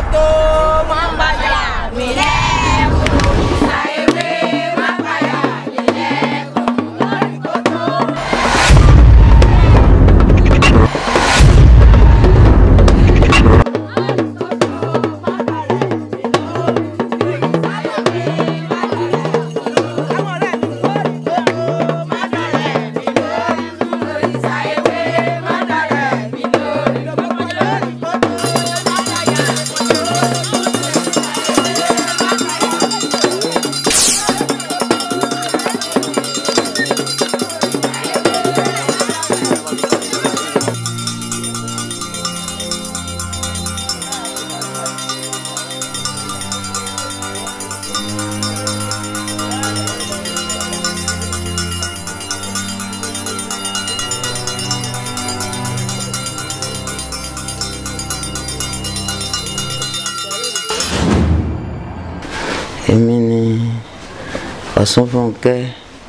kòtò máa ń bàyà mi lẹ́kùn. Ṣàyẹ̀wé máa ń bàyà mi lẹ́kùn lórí kòtò. èmi ni Ọ̀ṣunfúnkẹ́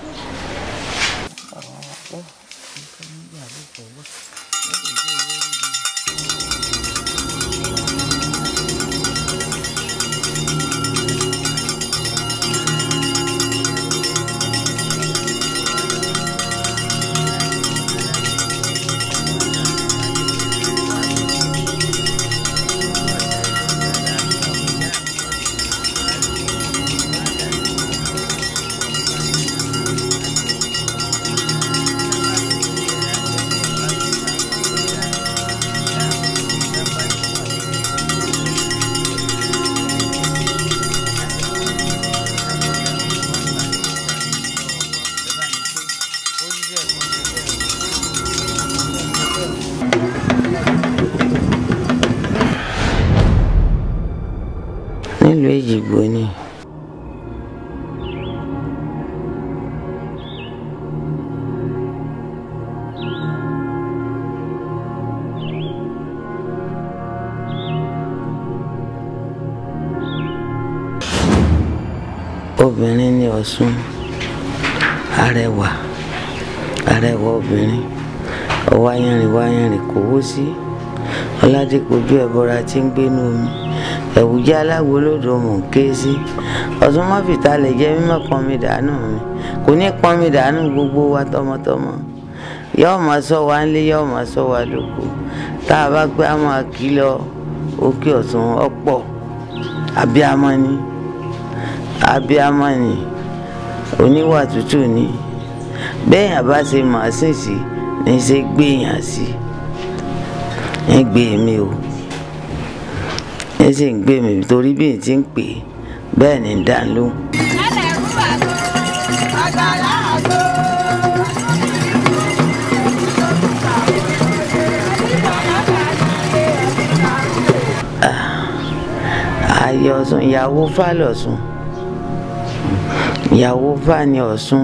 nílùú Èjìgbò ni obìnrin ní Ọ̀ṣun arẹwà arẹwà obìnrin ọwáyánrin wáyánrin kò wó sí ọládìpọ̀jù ẹ̀bọra tí ń gbénú omi ẹ̀wùjẹ́ aláwo lódò mò ń ké sí Ọ̀ṣun mọ́fìtà lè jẹ́ mímọ́ pọnmi dànù mi kò ní pọnmi dànù gbogbo wa tọmọtọmọ yóò máa sọ wa ńlé yóò máa sọ wa lóko tá a bá gbé àwọn àkìlọ òkè Ọ̀ṣun ọ̀pọ̀ abiyamọ ni abiyamọ ni oníwà tútù ni bẹ́ẹ̀ yàn bá ṣe màásìn sí ní ṣe gbéyàn sí ẹ gbé mi o ẹ sì ń gbé mi torí bí n ti ń pè é bẹ́ẹ̀ ni ń dá lóhùn. ẹlẹ́rú àgbo àgbàlá àgbo. ayé Ọ̀ṣun ìyàwó fà lọ́sùn ìyàwó fà ní Ọ̀ṣun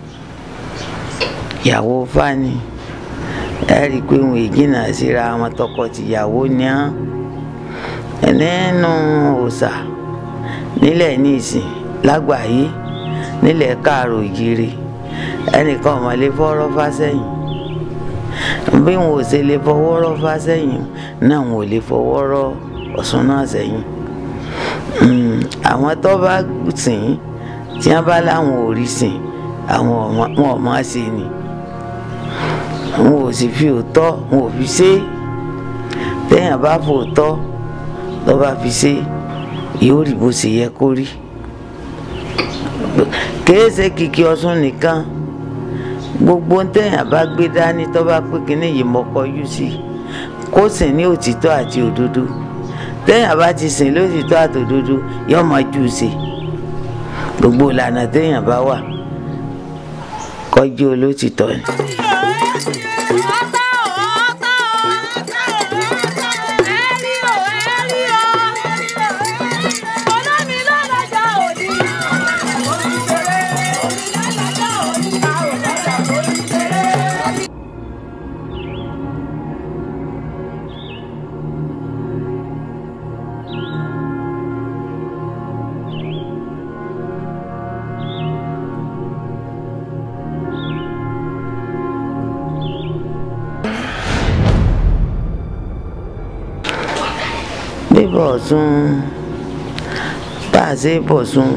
ìyàwó fà ní ẹ rí i pé wọn ìjìnà síra wọn tọkọ-tìyàwó ni án nínú òòṣà nílẹ̀ níìsín lágbàáyé nílẹ̀ káàrò ìjírí ẹnìkan ò mọ̀ lè fọ́rọ́ fá sẹ́yìn bí wọn ò ṣe lè fọwọ́rọ́ fá sẹ́yìn náà wọn ò lè fọwọ́rọ́ Ọ̀ṣun náà sẹ́yìn Mm, àwọn tó bá sìn tí wọn bá láwọn ò rí sìn àwọn ọmọ- wọn ò máa ṣe ni wọn ò sì fi òótọ́ wọn ò fi ṣe é téèyàn bá fòótọ́ tó bá fi ṣe é yóò rí bó ṣe yẹ kó rí kìí ṣe kìkì Ọ̀ṣun nìkan gbogbo téèyàn bá gbé dání tó bá pé kínní yìí mọ́kọ́ yú sí kó sìn ní òtítọ́ àti òdodo téèyàn bá ti sìn lótìtọ́ àtòdodo yóò máa jù ú ṣe gbogbo ìlànà téèyàn bá wà kọjú olótìtọ́ ni. bọ̀ sún bá a ṣe bọ̀ sún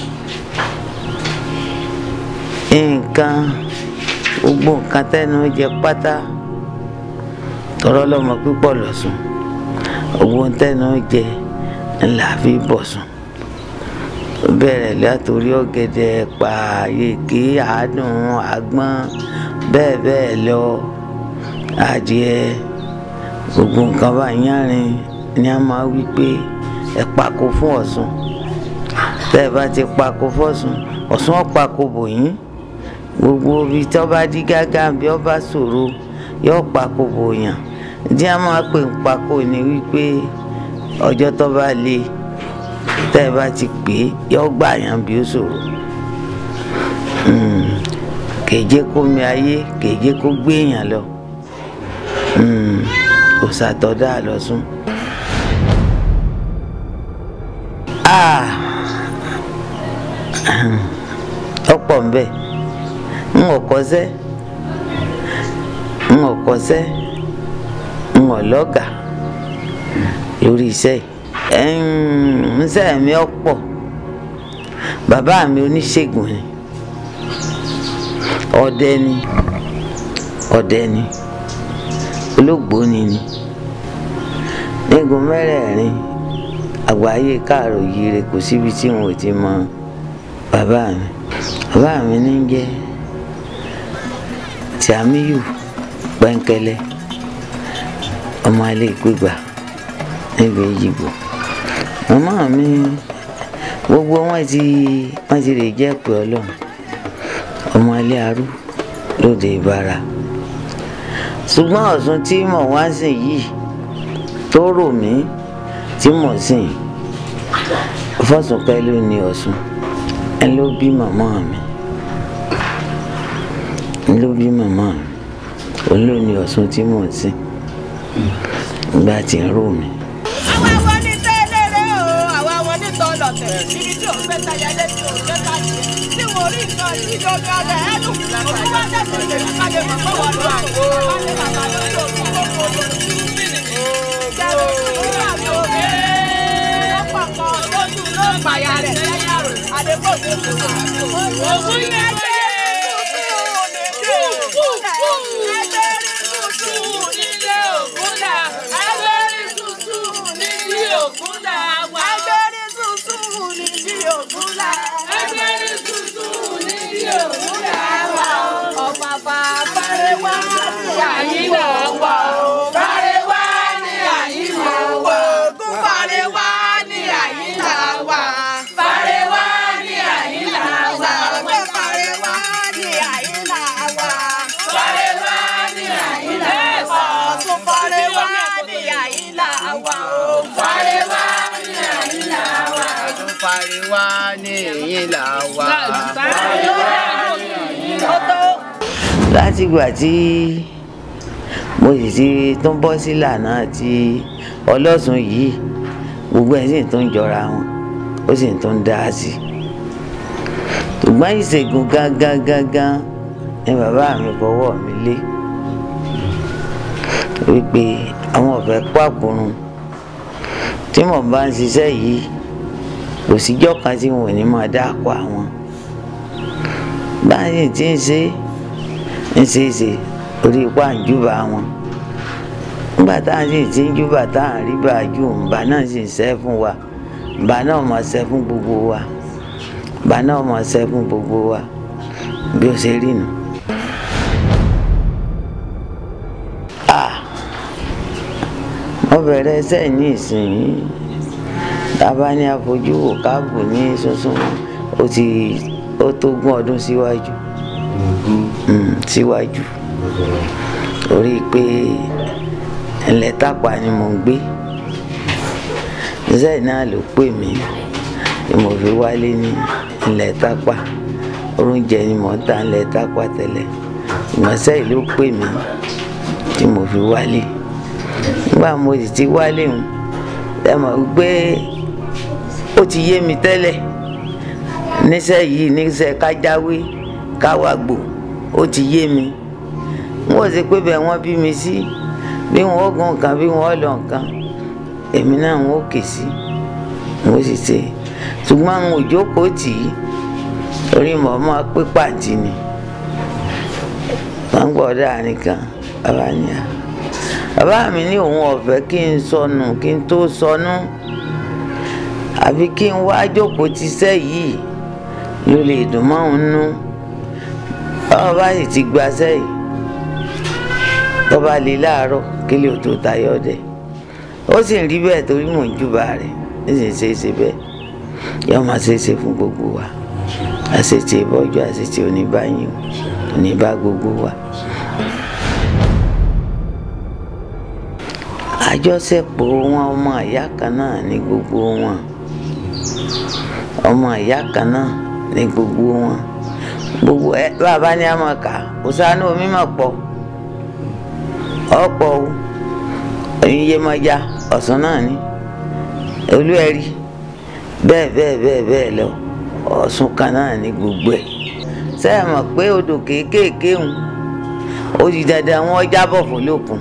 nǹkan gbogbo nǹkan tẹ́nu jẹ pátá tọrọ lọmọ pípọ̀ lọ́sùn gbogbo tẹ́nu jẹ ńlá fi bọ̀ sùn bẹ̀rẹ̀ látòrí ọ̀gẹ̀dẹ̀ pààyèké àádùn àgbọn bẹ́ẹ̀ bẹ́ẹ̀ lọ adìẹ gbogbo nǹkan bá yánrin ni a máa wí pé ẹ pako fún Ọ̀ṣun tẹ́ ẹ bá ti pako fọ́ṣun Ọ̀ṣun ó pako bò yín gbogbo ibi tí ọba dí gágá bí ọba ṣòro yóò pako bò yàn tí a máa pè ń pako ni wípé ọjọ́ tó bá le tẹ́ ẹ bá ti pè é yóò gbà yàn bí ó ṣòro kèje kó mi ayé kèje kó gbé èèyàn lọ òṣàtọ̀dá lọ́sùn. ọ̀pọ̀ ń bẹ̀ ń ò kọ́sẹ́ ń ò kọ́sẹ́ ń ò lọ́gà lórí iṣẹ́ yìí ńṣẹ́ mi ọ̀pọ̀ bàbá mi oníṣègùn ni ọdẹ ni ọdẹ ni olóògbóni ni nígun mẹ́rẹ̀ẹ̀rin àgbáyé káàrọ̀ yire kò síbi tí wọn ò ti mọ bàbá mi bàbá mi ní jẹ́ Tìámíyù Pẹ́ńkẹ́lẹ́ ọmọ ilé ìpégbà níbi ìjìbò màmá mi gbogbo wọn ti wọn ti lè jẹ́ pé ọlọ́run ọmọ ilé arú lóde ìbára ṣùgbọ́n Ọ̀ṣun tí mò ń wá sìn yìí tó rò mí tí mò ń sìn Fọ́sùnkẹ́ ló ní Ọ̀ṣun ẹ ló bí màmá mi ẹ ló bí màmá mi òun ló ní Ọ̀ṣun tí mò ń sìn ìgbà tí ń rò mí. àwa wọn ní tẹ́lẹ̀rẹ́ o àwa wọn ní tọ́lọ̀tẹ̀ níbi tí òun fẹ́ tayẹlé tí òun fẹ́ tayẹ tí mo rí nǹkan tí ìjọba rẹ̀ ẹnu òun wá tẹ̀sí lè ká lè mọ̀ pé wọ́n lọ àgbo wálé bàbá lórí òkú gbogbo Ògùn yẹn jẹ́ nílé ògúnlà agbẹ́rí tuntun nílé ògúnlà wà. agbẹ́rí tuntun nílé ògúnlà. agbẹ́rí tuntun nílé ògúnlà wà. ọ̀pàpà fárẹ́wá ní àyínlá wà. fárẹ́wá ní àyínlá wà. ògùn fárẹ́wá ní àyínlá wà. fárẹ́wá ní àyínlá wà. ọ̀pẹ̀ fárẹ́wá ní àyínlá wà. fárẹ́wá ní àyínlá wà. ọ̀tún fárẹ́wá ní àyínlá wà. fárẹ́wá ní àyínlá wà. ọdún pariwa ní èyí là wà. látìgbà tí mo sì ti tún bọ́ sí ìlànà tí ọlọ́sùn yìí gbogbo ẹ̀ sì tún jọra wọn ó sì tún dá sí i ṣùgbọ́n ìṣègùn gangan gangan ni bàbá mi fọwọ́ mi lé wípé àwọn ọ̀fẹ́ pàkúrun tí mo bá ń ṣiṣẹ́ yìí kò síjọ́ kan tí wọn ò ní máa dá àpò àwọn báyìí tí ń ṣe ń ṣe é ṣe orí ipá ń júbà wọn nígbà tá à ń sì ti ń júbà tá à ń rí bàájú ǹbà náà sì ń ṣẹ́ fún wa ǹbà náà máa ṣẹ́ fún gbogbo wa ǹbà náà máa ṣẹ́ fún gbogbo wa bí ó ṣe rí nu. mo bẹ̀rẹ̀ ẹsẹ̀ ní ìsinyìí tábà ní àfojú wò káàbù ní sunsun ó ti ó tó gún ọdún síwájú Mm, síwájú torí pé ilẹ̀ tápà ni mò ń gbé iṣẹ́ náà ló pè mí ni mo fi wálé ní ilẹ̀ tápà oúnjẹ ni mò ń ta ilẹ̀ tápà tẹ́lẹ̀ ìmọ̀ọ́sẹ́ yìí ló pè mí tí mo fi wálé nígbà mo sì ti wálé hùn ẹ mọ̀ pé ó ti yé mi tẹ́lẹ̀ níṣẹ́ yìí níṣẹ́ kájáwé káwàgbò ó ti yé mi wọn ò sì pé bẹ́ẹ̀ wọ́n bí mi sí bí wọ́n ó gun nǹkan bí wọ́n ó lọ nǹkan èmi náà ń ó kè sí n ó sì ṣe ṣùgbọ́n àwọn òjókòó tì í torí mọ̀ mọ́ pé pàǹtí ni wọ́n ń gbọ́ dáa nìkan bàbá ní à bàbá mi ní òun ọ̀fẹ́ kí n sọnù kí n tó sọnù àfi kí n wá jókòó ti sẹ́ yìí ló lè dùn mọ́ òun nú báwọn bá sì ti gba sẹ́yìn tó bá lè láàárọ̀ kí lè tó tayọ dẹ̀ ó sì ń rí bẹ́ẹ̀ torí mò ń júbà rẹ̀ ó sì ń ṣe é ṣe bẹ́ẹ̀ yóò máa ṣe é ṣe fún gbogbo wa àṣetì ìbọ́jú àṣetì oníbàyìn oníbà gbogbo wa. àjọṣepọ̀ wọn ọmọ ìyá kan náà ní gbogbo wọn ọmọ ìyá kan náà ní gbogbo wọn gbogbo ẹ bàbá ní àmọ ká òsánú omi mà pọ̀ ọ̀pọ̀ o oyinyemoja ọ̀sán náà ní olúẹ̀rí bẹ́ẹ̀ bẹ́ẹ̀ bẹ́ẹ̀ bẹ́ẹ̀ lọ ọ̀sùn kan náà ní gbogbo ẹ̀ sẹ́yìn mọ̀ pé odò kéékèèké ń ó di dandan wọn jábọ̀ fún lókun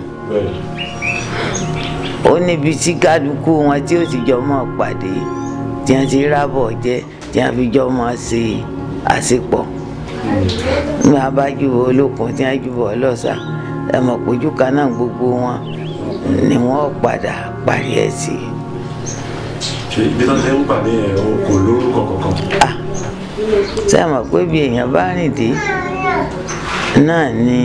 ó níbi tí kálukú wọn tí ó ti jọ mọ́ pàdé tí wọ́n ti rábọ̀ jẹ́ tí wọ́n fi jọ mọ́ ṣe àṣepọ̀ ní abájúbọ olókun tí wọ́n júbọ ọlọ́sà ẹ mọ̀ pójú kan náà gbogbo wọn ni wọ́n padà parí ẹ̀ sí. ṣe ibi tó ṣe ń pàdé ẹ̀ o kò lórúkọ kankan. ṣé ẹ mọ̀ pé bí èèyàn bá rìn dé náà ni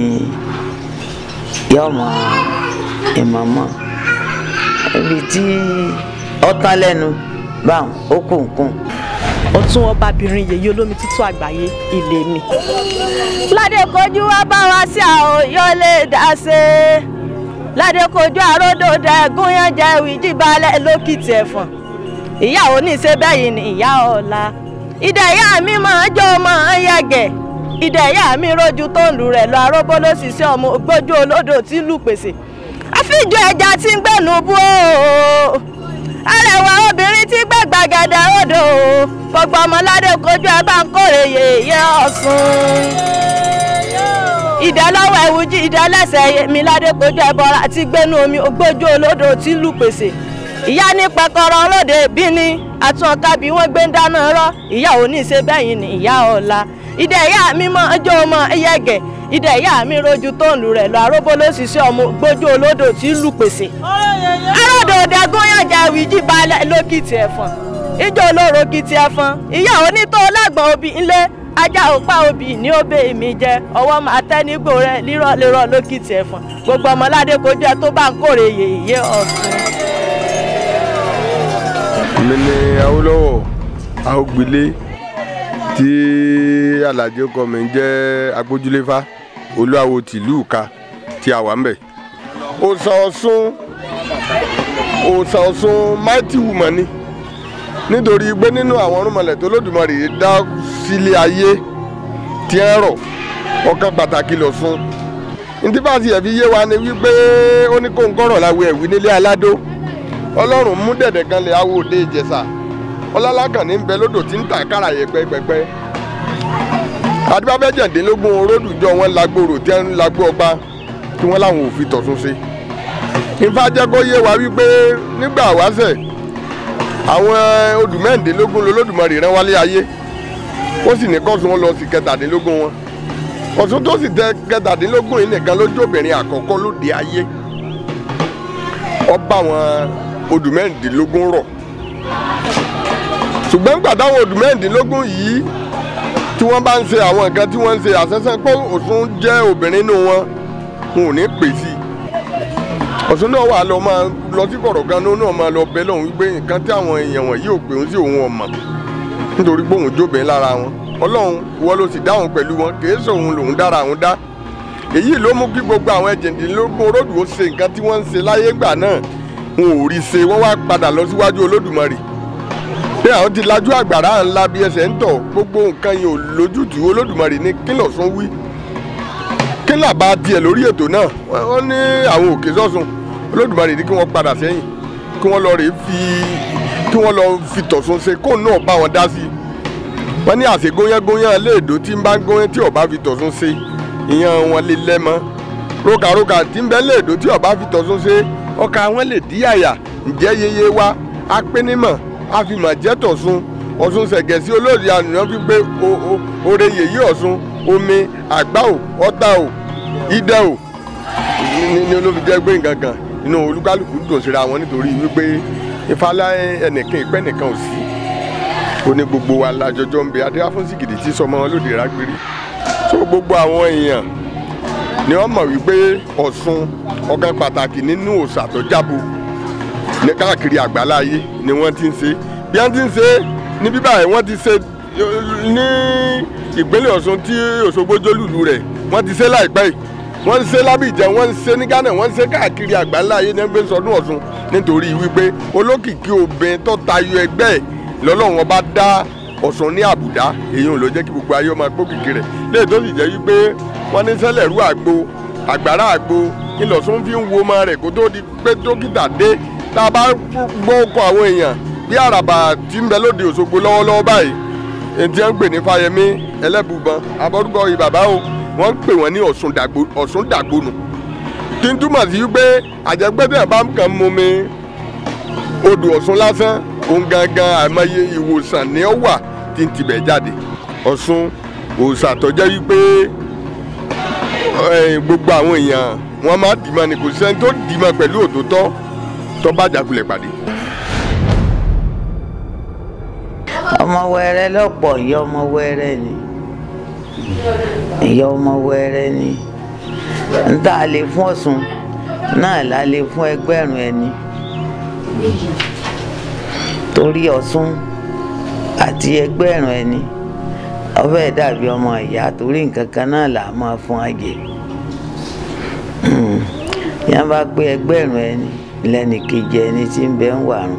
yọmọ ìmọ̀mọ́ ibi tí ọtán lẹ́nu báwọn ó kù ń kùn ọ̀tún ọbabìnrin yèyí olómi tútù àgbáyé ilé mi. ládé kojú wá bá wa sí àwọn yóò lè dá sí i ládé kojú àròdò dẹ̀gún yẹn jẹ́ ìwíjì balẹ̀ lókìtì ẹ̀fọ̀n ìyá oníṣẹ́ bẹ́yìn ni ìyá ọ̀la ìdá ìyá mi máa ń jó máa ń yẹ̀gẹ̀ ìdá ìyá mi rojú tó ń lù rẹ̀ lọ aróbó ló sì sí ọmọ ògbójú olódò tí lù pèsè àfijọ́ ẹja tí ń gbẹ̀nù bú o arẹwà obìnrin tí gbẹ gbàgàdà odò gbogbo ọmọládé kojú ẹ bá ń kórè yèyé ọ̀sùn. ìdálọ́wọ́ ẹ̀wùjí ìdálẹ́sẹ̀ mi ládé kojú ẹ bọ́ra àti gbénu omi ògbójú olódò tí lù pèsè. ìyá ní pẹkọrọ ọlọ́dẹ bí ní àtúnọ̀ká bí wọ́n gbé ń dáná rọ́ ìyá ò ní í ṣe bẹ́yìn ní ìyá ọ̀la. ìdẹ ìyá mi mọ ọjọ́ ọmọ ẹyẹgẹ̀ ìdẹ ìyá mi rojú tó ń lù rẹ̀ lọ aróbó ló sì sí ọmọ ògbójú olódò tí lù pèsè aródò òdẹ̀gún yànjà ìwìjì balẹ̀ lókìtì ẹ̀fọ̀n ìjọ olóró kìtì ẹ̀fọ̀n ìyá onítọ̀ ọlọ́gbọ̀n obì ńlé ajá òpá obì ní òbè mi jẹ ọwọ́ máa tẹ́ nígbò rẹ lírọ̀ lérọ̀ lókìtì ẹ̀fọ̀n gbogbo ọmọládé kò jẹ́ tó bá ń kórè yèyé ọ̀sùn. mi ni Awólọ́wọ̀ Awógbilé tí alhaji ọkọ mi ń jẹ́ agbójúléfá olúwawo tìlú ìka tí a wà ń bẹ̀. òòṣà Ọ̀ṣun òòṣà Ọ̀ṣun mighty woman ni nítorí pé nínú àwọn ọ̀rúnmọlẹ̀ tó lódùmarè dá sílé ayé tí ń rọ̀ ọ̀kan pàtàkì l'Ọ̀ṣun ntí bá ti ẹ̀ fi yé wa ni wípé ó ní kó ń kọ́rọ̀ láwọ ẹ̀wí nílé aládó ọlọ́run mú dẹ̀dẹ̀ kan lè awo òde ìjẹsà ọlọ́lákànní ń bẹ lódò tí ń tà kára yẹ pẹ́pẹ́pẹ́ adébábẹ́jẹ̀dínlógún oródùjọ wọn lágbóró tí wọ́n lágbó ọba tí wọ́n láwọn ò fi tọ̀sùn sí ifá jẹ́ kó yé wa wípé nígbà wáṣẹ̀ àwọn odù mẹ́rìndínlógún lolódùmarè rán wálé ayé ó sì ní kọ́sùn wọn lọ sí kẹtàdínlógún wọn ọ̀sùn tó sì tẹ kẹtàdínlógún yìí nìkan lójú obìnrin àkọ́kọ́ lóde ayé ọba àwọn odù mẹ́rìndínlógún rọ̀ ṣùgbọ́n nígbà táwọn odù mẹ́rìndínlógún yìí tí wọ́n bá ń ṣe àwọn nǹkan tí wọ́n ń ṣe àṣẹ́sẹ́ pé Ọ̀ṣun jẹ́ obìnrin nínú wọn wọn ò ní pè sí i Ọ̀ṣun náà wà lọ máa lọ sí kọ̀rọ̀ gan náà máa lọ bẹ́ lọ́hùn wípé nǹkan tí àwọn èèyàn wọ̀nyí ò pè ń sí òun ọ̀mà nítorí pé òun jóbìn lára wọn Ọlọ́run wọ́n ló sì dáhùn pẹ̀lú wọn kì í sòun lòun dára àwọn dá èyí ló mú kí gbogbo àwọn ẹ̀jẹ̀dínlógún olódù ó ṣe nǹkan tí wọ́n ń ṣe láyé ńgbà náà wọn ò rí ṣe wọ́n wá padà lọ síwájú Olódùmarè pé àwọn ti lajú àgbàrá ńlá bí ẹsẹ̀ ń tọ̀ gbogbo nǹkan yìí ò lójútùú Olódùmarè ní kí l'Ọ̀ṣun wí kí làbá tiẹ̀ lórí ètò náà wọ́n ní àwọn òkè sọ́sùn Olódùmarè ní kí wọ́n padà sẹ́yìn kí wọ́n lọ rè fi kí wọ́n lọ fi tọ̀sùn ṣe kó náà bá wọn dá sí i wọ́n ní àṣegóyángóyán léèdó tí ń bá góyán tí ọba fi tọ̀sùn ṣe ìyẹn wọn lè lẹ́mọ́ rókàrókà tí ń bẹ léèdó tí ọba fi tọ̀sùn ṣe ọkà wọn lè dí àyà ǹjẹ́ yeye wa apínímọ̀ àfimọ̀ jẹ́ tọ̀sùn ọ̀sùn ṣẹ̀gẹ̀ sí olóòdì ànúyàn fi pé oore yèyí ọ̀sùn omi àgbá ò ọ̀tá ò idẹ ò ní olóbi jẹ́ gbé nǹkan kan inú olúkálùkù dùn síra wọn nítorí wípé ìfàlà ẹnìkan ìpẹ́ nìkan ò sí ó ní gbogbo wa lájọjọ ń bẹ adéwà fún sìgìdì tí sọmọ wọn lóde rágbérí tó gbogbo àwọn èèyàn ni wọ́n mọ̀ wípé Ọ̀ṣun ọ̀kan pàtàkì nínú òòṣà tó jábọ̀ ní káàkiri àgbáláyé ni wọ́n ti ń ṣe bí wọ́n ti ń ṣe ní bíbá ẹ̀ wọ́n ti ṣe ní ìpínlẹ̀ Ọ̀ṣun tí Òṣogbo jólùlù rẹ̀ wọ́n ti ṣe láìpẹ́ yìí wọ́n ń ṣe lábìjẹ́ wọ́n ń ṣe ní Ghana wọ́n ń ṣe káàkiri àgbáláyé ní ẹgbẹ́ sọdún Ọ̀ṣun nítorí wípé olókìkí obìnrin tó tayọ ẹgbẹ́ ẹ̀ lọ́lọ́run ọba dá Ọ̀ṣun ní àbùdá èyí ò ló jẹ́ kí gbogbo ayé ọmọ gbókìkí rẹ̀ léè tó sì jẹ́ wípé wọ́n ní sẹ́lẹ̀ rú àgbo àgbàrá àgbo ńlọsùn fi ń wo ọmọ rẹ̀ kó tó di pé dókítà dé tá a bá gbọ́ ọkọ̀ àwọn èèyàn bí àràbà tí ń bẹ lóde Òṣogbo lọ́wọ́lọ́wọ́ báyìí ètí ẹ̀ ń pè ní Fáyẹmí ẹlẹ́bùbọn abọ́dúgbò yìí bàbá o wọ́n ń pè wọ́n ní Ọ̀ṣun dàgbónù tí ń túmọ̀ sí wípé àjẹgbẹ́dẹ̀ bá kàn mú mi odò Ọ̀ṣun lásán òun gangan àìmọye ìwòsàn ni ó wà tí ń tibẹ̀ jáde Ọ̀ṣun òòṣà tó jẹ́ wípé gbogbo àwọn èèyàn wọn máa dìímọ̀ ni kò sẹ́ni tó dìímọ̀ pẹ̀lú òtítọ́ tó bá jàkulẹ̀ pàdé. ọmọ wẹrẹ lọ́pọ̀ ìyá ọmọ wẹrẹ ni ìyá ọmọ wẹrẹ ni n tá lè fún Ọ̀ṣun náà la lè fún ẹgbẹ̀rún ẹni torí Ọ̀ṣun àti ẹgbẹ̀rún ẹni ọbẹ̀ dàbí ọmọ ìyá torí nǹkan kan náà là á máa fún àjẹ yẹn bá pé ẹgbẹ̀rún ẹni lẹ́nìkejì ẹni tí ń bẹ ń wàrùn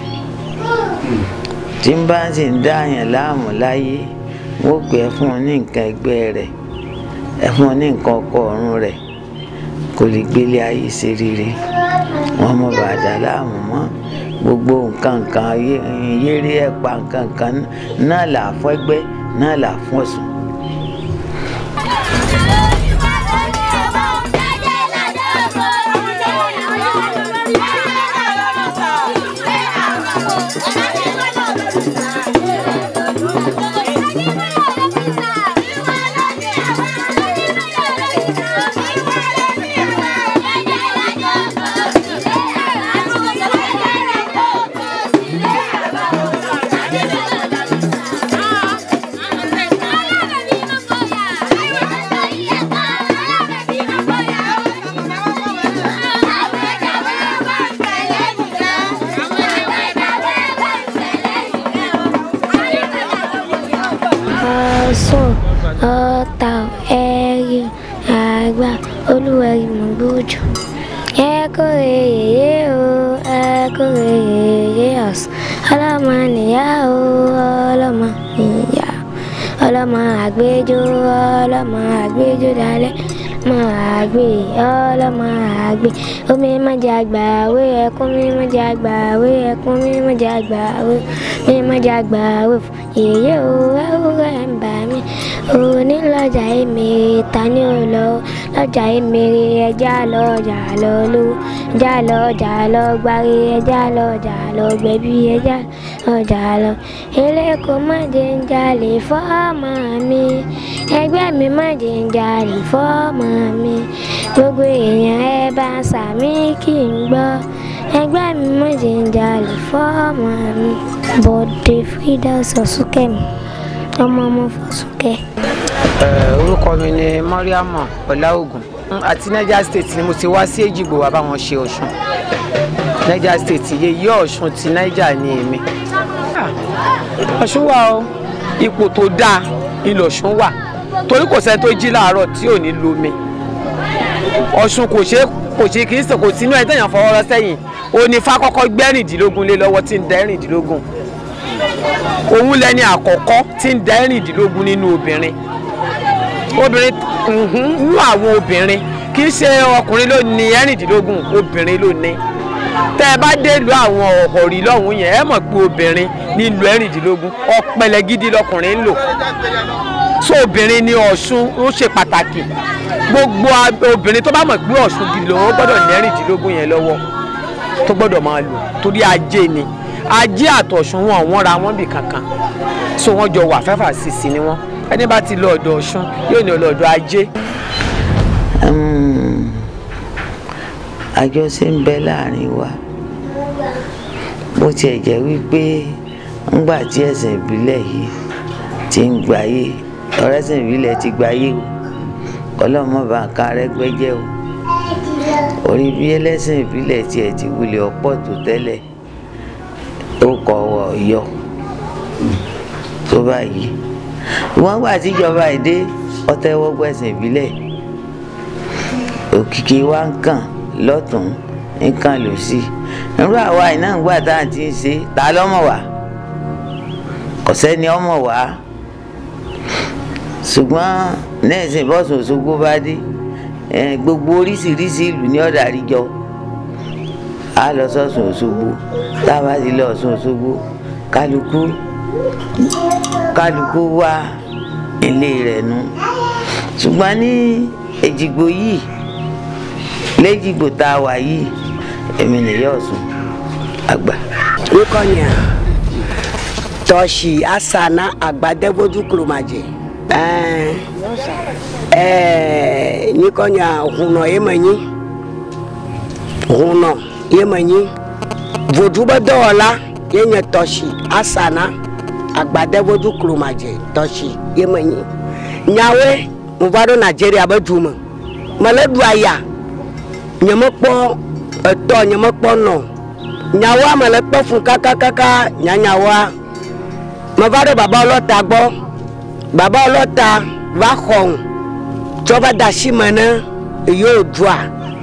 tí ń bá sì ń dáàyàn láàmú láyé wọ́n pè é fún un ní nǹkan ẹgbẹ́ rẹ̀ ẹ fún un ní nǹkan ọkọ ọ̀run rẹ̀ kò lè gbélé ayé ṣe rere wọ́n mọ bàdà láàmú mọ́ gbogbo nǹkan kan yéré ẹ̀pà nǹkan kan náà là fún ẹgbẹ́ náà là fún Ọ̀ṣun. Ọ̀ṣun ọ̀tà ẹ̀rí àgbà olúwẹ̀rí mọ̀gbọ́jọ. ẹ kórè yèyé o ẹ kórè yèyé Ọ̀ṣun ọlọ́mọ nìyá o ọlọ́mọ nìyá ọlọ́mọ àgbéjò ọlọ́mọ àgbéjò dalẹ̀ ọmọ àgbè ọlọ́mọ àgbè omi mọ̀jẹ̀ àgbà wé ẹkún mi mọ̀jẹ̀ àgbà wé ẹkún mi mọ̀jẹ̀ àgbà wé mi mọ̀jẹ̀ àgbà wé fún yèyé o ewúrẹ́ ń bà mí òní lọ́jà èmèrè ta ni ò lọ lọ́jà èmèrè ẹja lọ́jà lọ lówó ẹja lọ́jà lọ gbárí ẹja lọ́jà lọ gbẹ̀bí ẹja lọ́jà lọ eléko mọ̀jẹ̀ ń jalè fọ́ọ̀mù mi ẹgbẹ́ mi mọ̀jẹ̀ ń jalè fọ́ọ̀mù mi gbogbo èèyàn ẹ bá sàmí kí n gbọ́ ẹgbẹ́ mi mọ̀jẹ̀ ń jalè fọ́ọ̀mù mi bọ̀dé Firdaus Ọ̀ṣunkẹ́mi ọmọ ọmọ Fọ̀ṣunkẹ́. orúkọ mi ni Mọ́ríàmù Ọláògùn àti Niger State ni mo ti wá sí Èjìgbò wá bá wọn ṣe Ọ̀ṣun Niger State yèyí Ọ̀ṣun ti Niger ni èmi. Ọ̀ṣun wà o ipò tó dáa ilẹ̀ Ọ̀ṣun wà torí kò sẹ́ni tó jí láàárọ̀ tí ò ní lomi Ọ̀ṣun kò ṣe kò ṣe kì í sọ kò sínú ẹ̀ tẹ̀yàn fọwọ́ rọ sẹ́yìn òní fákọ́kọ́ gbẹ́rìndínlógún lé lọ́wọ́ tí ń da ẹ̀rìndínlógún òun lẹni àkọ́kọ́ tí ń da ẹ̀rìndínlógún nínú obìnrin obìnrin nínú àwọn obìnrin kì í ṣe ọkùnrin ló ní ẹ̀rìndínlógún obìnrin ló ní tẹ́ ẹ bá dé lu àwọn ọ̀rí lọ́hùn yẹn ẹ mọ̀ pé obìnrin ní lu ẹ̀rìndínlógún ọ̀pẹ̀lẹ̀ gidi lọkùnrin ń lò so obìnrin ní Ọ̀ṣun ó ṣe pàtàkì gbogbo obìnrin tó bá mọ̀ pé Ọ̀ṣun gidi lòun ó gbọ́dọ̀ ní ẹ̀rìndínlógún yẹn lọ́wọ́ tó gbọ́dọ̀ máa lò torí ajé ni ajé àtọ̀ṣun wọn wọ́n ra wọ́n bì kankan so wọ́n jọ wà fẹ́fà sísì ni wọ́n ẹni bá ti lọ ọ̀dọ̀ ọ̀ṣun yóò ní ọlọ́dọ̀ ajé. Mm, àjọṣe ń bẹ láàrin wa bó tiẹ̀ jẹ́ wípé ńgbà tí ẹ̀sìn ìbílẹ̀ yìí ti ń gbáyé ọ̀rẹ́sìn ìbílẹ̀ ti gbáyé o ọlọ́mọ bá ń ka rẹ́gbẹ́jẹ́ o orí bí ẹlẹ́sìn ìbílẹ̀ tiẹ̀ ti wulẹ̀ ọ̀pọ̀ tó tẹ́lẹ̀ ó kọ̀ wọ̀ yọ tó báyìí wọ́n gbà tíjọba ìdé ọtẹ́wọ́gbẹ̀sìn ìbílẹ̀ òkìkí wa ń kàn lọ́tún ń kàn lọ́sí irú àwa iná ń gbà tá à ń ti ń ṣe ta lọ́mọ̀ wá kò sẹ́ni ọmọ wá ṣùgbọ́n nẹ́ẹ̀sìn bọ́sùn Òṣogbo bá dé eh, gbogbo oríṣiríṣi ìlú ní ọ̀dà àríjọ á lọ sọ́sùn Òṣogbo tá a bá ti lọ Ọ̀ṣun Òṣogbo kálukú kálukú wá ilé rẹ̀ nu ṣùgbọ́n ní Èjìgbò yìí lẹ́jìgbò tá a wà yìí èmi nìyá Ọ̀ṣun àgbà. nkonya tɔsi asana agbadɛbodu kulomadze ɛɛ ɛɛ nkonya hunɔ yemenyi hunɔ yemenyi vodu bɛ dɔwɔla yenye tɔsi asana agbadɛbodu kulomadze tɔsi yemenyi nyawe mo va ɖo nigeria be du me mele du aya nyemekpɔ etɔ nyemekpɔ nɔ nyawoa me le kpɔ fún kakakaka nyanyawoa me va ɖe baba ọlọ́ta gbɔ baba ọlọ́ta va xɔm tsɔ va da asi me ne yewo dua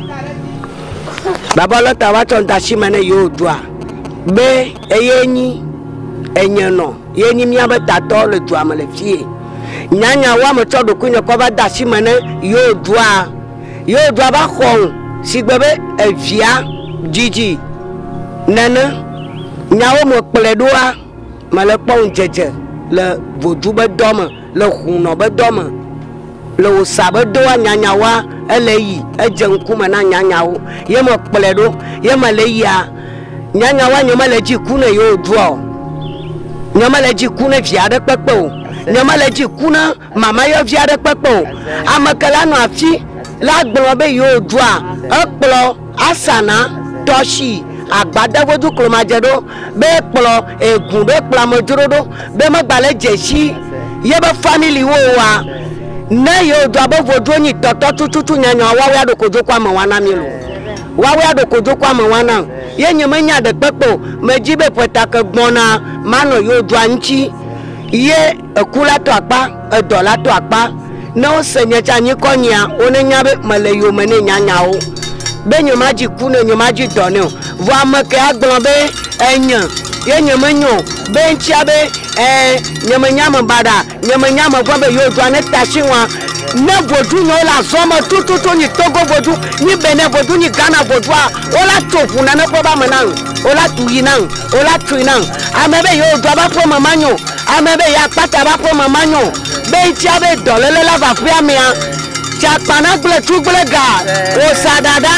baba ọlọ́ta va tsɔ da asi me ne yewo dua be eye nyi enye nɔ ye nyi míabe tatɔ le dua me le fie nyanyawoa me tsɔ ɖokui nye kɔ va da asi me ne yewo dua yewo dua va xɔm si gbe be evia dzidzi nene nyawo me kplɔe ɖoa me le kpɔm dzedze le vodu be dɔ me le hunɔ be dɔ me le wosa be doa nyanyawoa ele yi edze ŋkume na nyanyawo ye me kplɔe ɖo ye me le yia nyanyawoa nye me le dzi ku ne yewo doa o nye me le dzi ku ne vi aɖe kpekpe o nye me le dzi ku ne mama yɔvi aɖe kpekpe o ame ke la nɔ afi la gblɔ be yewo doa ekplɔ asana tɔsi agbadavodu klomadze ɖo be kplɔ egu be kplɔ amedzro ɖo be megbalẽ dzesi ye be famili wo wa ne yewo do abe vodro nyi tɔtɔ tututu nyanya wawoe aɖo kodzoko ame wana mi lo wawoe aɖo kodzoko ame wana ye nye menya ɖe kpekpe o medzi be ƒetake gbɔna manɔ yewo doa ŋuti ye eku la to akpa edɔ la to akpa ne wose nye tsa nyikɔ nyia wone nya be mele yome ne nyanyawo be nye ma dzi ku ne nye ma dzi dɔ ne o vɔ ame ke agblɔ be enye ye nye me nyo be ŋtsia be ɛɛ nye me nya me baɖa nye me nya me gbɔ be yewo doa ne ta si wa ne vodun nye wole azɔ me tututu nyi togo vodun nyi benin vodun nyi ghana vodua wola to ʋu nane ƒe ba me na ŋu wola tu yi na ŋu wola tui na ŋu ame be yewo doa ba ƒe me ma nyo ame be ya kpata ba ƒe me ma nyo be ŋtsia be dɔléle la va ƒea mea tsakpana gble tu gble ga wosa dada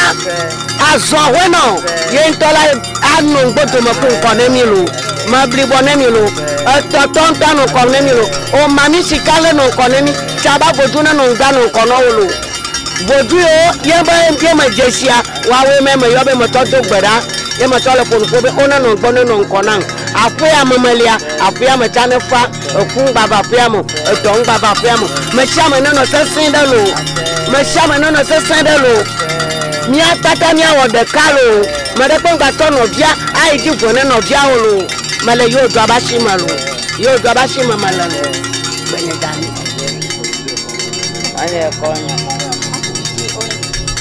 azɔ wɛnɔ ye ŋutɔ la anɔ gbɔdome ko ŋkɔ ne mi lo meblibɔ ne mi lo etɔtɔ ŋutɔ nɔ ŋkɔ ne mi lo o mami sika le nɔ ŋkɔ ne mi tsaba vodu ne nɔ ŋgba nɔ ŋkɔ nɔ wo lo vodu yiwo ye be ye me dze sia woawoe me me yɔ be me tɔ do gbe ɖa ye me tɔ le ƒonuƒo be wo ne nɔ gbɔ ne nɔ ŋkɔ nam aƒea me melia aƒea me tsa ne fa eku ŋgbava aƒea me edɔ ŋgbava aƒea me me sia me ne nɔ sesẽ ɖe lo me sia me ne nɔ sesẽ ɖe lo mía kpata míawɔ ɖeka lo me ɖe kpe ŋgbatɔ nɔvia ayi dzi ʋu ne nɔviawo lo me le yewo do aba si me lo yewo do aba si me me le lo gbenye dani. wọ́n yẹ kọ́ ọ́nyà.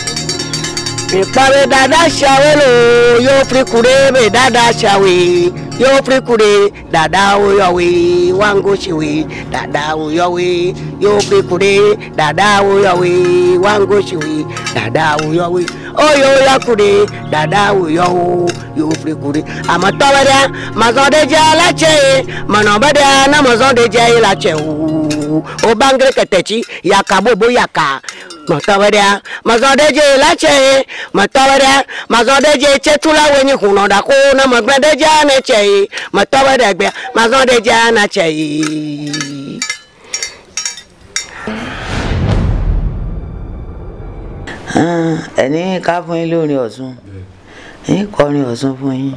mikpa be dada siawo lo yo fli ku ɖe be dada siawoe yo free kure dada wo yo we wango shi we dada wo yo we yo free kure dada wo yo we wango shi we dada wo yo we o yo ya kure dada wo yo yo free kure ama to ba da ma zo de ja la che ma no ba da na ma zo de ja la che o o bangre ketechi ya ka bo bo ya ka mọtọwẹdẹ mọtọdẹjẹ lẹtsẹ mọtọwẹdẹ mọtọdẹjẹ tsẹtula wẹnyi hunọ dako na mọgbẹdẹjẹ anẹtsẹ yi mọtọwẹdẹ gbẹ mọtọdẹjẹ anẹtsẹ yi. Ah, ẹni ká fún yín lórin ọ̀ṣun yín kọrin ọ̀ṣun fún yín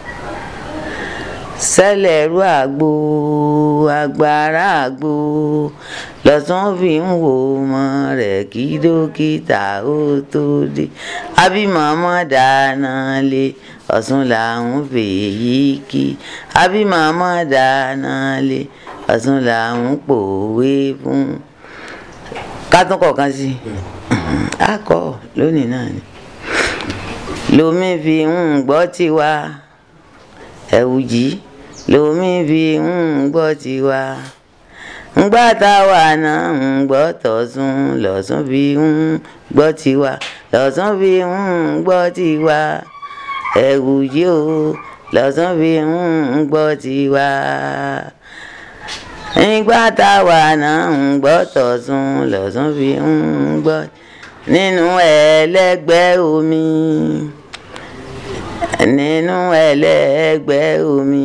sẹ́lẹ̀rú àgbo agbára àgbo lọ́sàn fi ń wo ọmọ rẹ̀ kí dókítà ó tó dé àbí màmá dáná lé ọ̀ṣun làwọn fèyí kí àbí màmá dáná lé ọ̀ṣun làwọn pòwe fún ká tún kọ̀ọ̀kan sí i a kọ lónìí náà ni lomi fi ń gbọ́ tiwa ẹ̀wù jí lomi fi ń gbọ́ tiwa ńgbà táwa náà ń gbọ́ tọ̀sùn lọ́sùn fi ń gbọ́ tiwa lọ́sùn fi ń gbọ́ tiwa ẹ̀wù jí o lọ́sùn fi ń gbọ́ tiwa nígbà táwa náà ń gbọ́ tọ̀sùn lọ́sùn fi ń gbọ́ nínú ẹlẹ́gbẹ́ omi nínú ẹlẹ́gbẹ́ omi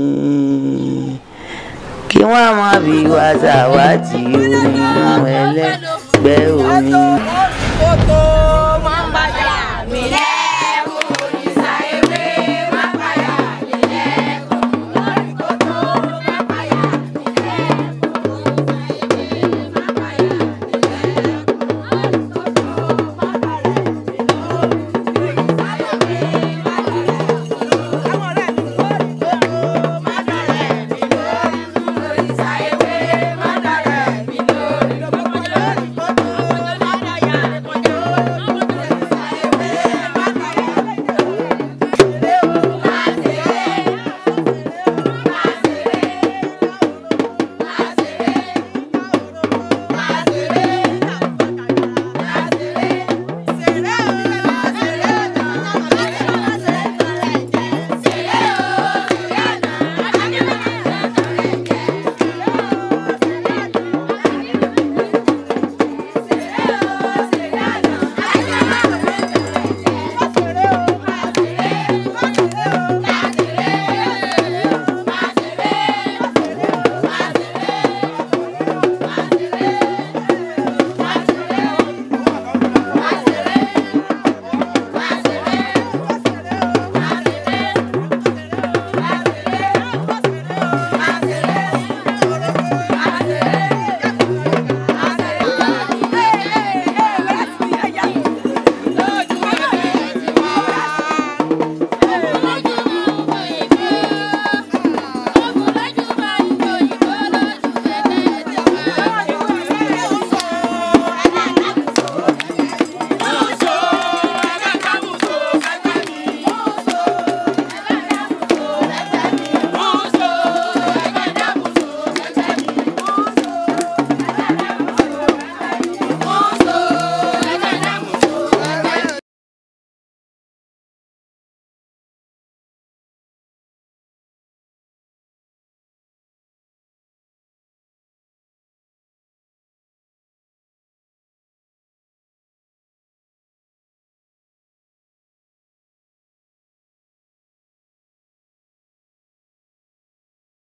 kí wọ́n má bí wá ṣàwátì o nínú ẹlẹ́gbẹ́ omi. Kótó